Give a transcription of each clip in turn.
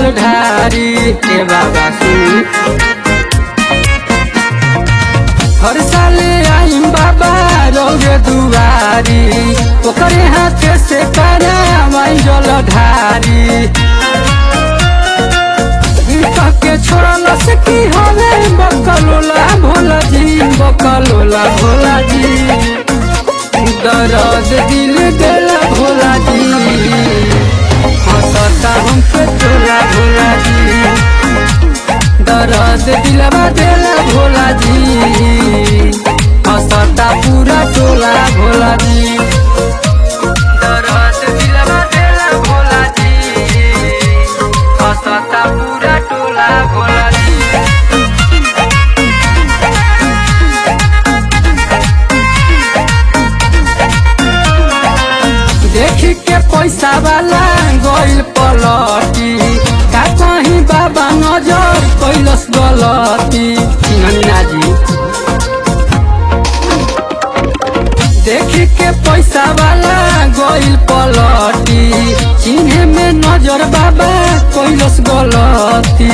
जल ढारी ए बाबा सुनी हर साल आईम बाबा रौगे दुआरी ओकरे हाथे से करावाई जल ढारी के छोड़ल से की हवे बकलोला भोला जी बकलोला भोला जी दर्द दिल देला भोला जी हंसता हमके तोला भोला जी दर्द दिलवा देला भोला जी हंसता पूरा टोला भोला जी दर्द दिलवा देला भोला जी हंसता पूरा टोला भोला जी देखी के पैसा वाला गइल पलटी का कहीं बाबा नजर कैलस गलती नन्ना जी देखी के पैसा वाला गइल पलटी चिन्हे में नजर बाबा कैलस गलती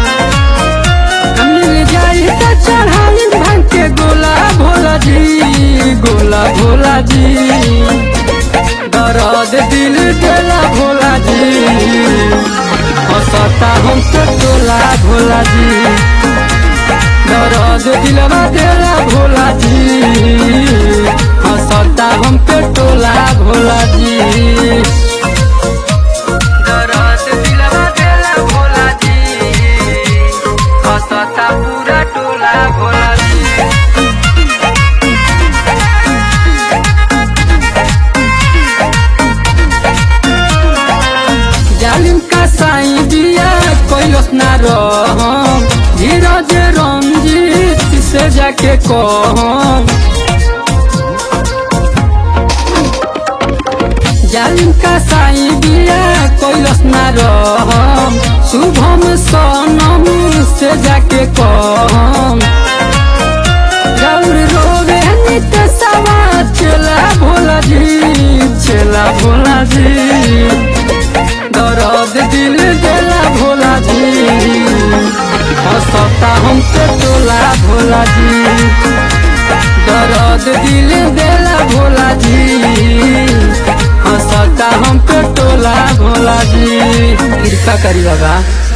मिल जाई त चढ़ाई भांग के गोला भोला जी गोला भोला जी दर्द दिल देला भोला जी हंसता हम तो टोला भोला जी दर्द दिलवा देला भोला जी हंसता हम पे टोला भोला जी दर्द दिलवा देला भोला जी हंसता पूरा टोला भोला जी जालिम का साई दिया कैलस ना रहम धीरज रंजीत से जाके कहम जालिम का साई दिया कैलस ना रहम शुभम सनम से जाके कहम गौर रोवे नित सवा चला भोला जी चला भोला जी दर्द दिल देला भोला जी हंसता हम तो टोला भोला जी दर्द दिल देला भोला जी हंसता हम तो टोला भोला जी कृपा करी बाबा